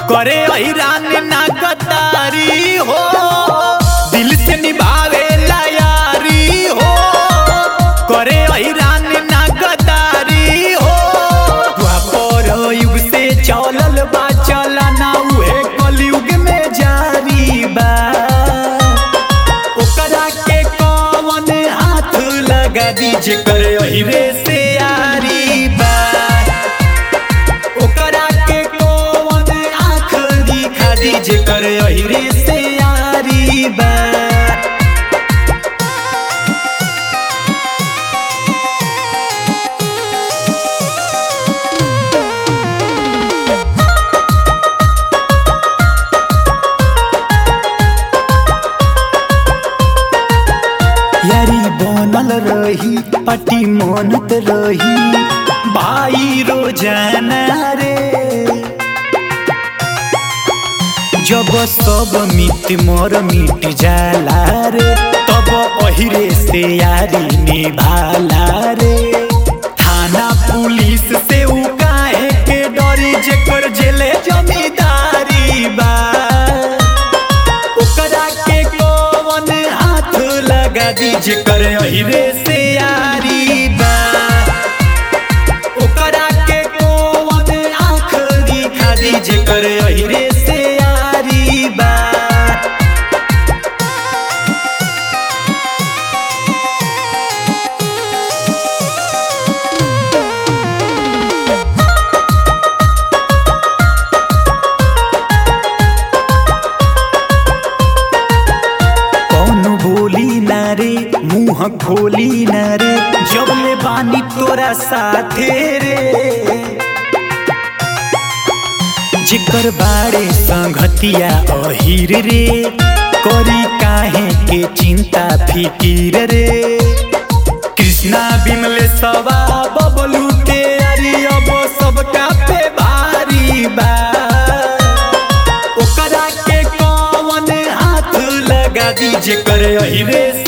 करे ऐरान ना गद्दारी हो दिल से निभावे यारी हो करे ऐरान ना गद्दारी हो द्वापर युग से चलल बा चलना उहे कलयुग में जारी बा ओकरा के कौन हाथ लगा दीजे करे अहिरे से यारी बा ओकरा के कौन आँख दिखा दीजे करे अहिरे से यारी बा यारी बनल रही पटी मनत रही भाई रोजाना रे जब सब मिट मोर मिट जाला रे तब अहिरे से यारी निभाला रे थाना पुलिस से उ काहे के डरी जेकर जेले जमींदारी बा ओकरा के कौन हाथ लगा दीजे करे अहिरे से यारी बा ओकरा के कौन आँख दिखा दीजे करे अहिरे से यारी बा कौन बोली ना रे मुंह खोली ना रे जब ले बानी तोरा साथे रे जिकर बाड़े संगतिया अहिर रे करी काहे के चिंता फिकीर रे कृष्णा बिमले सवा बबलू के अरे अब सबका पे भारी बा ओकरा के कौन हाथ लगा दीजे करे अहिरे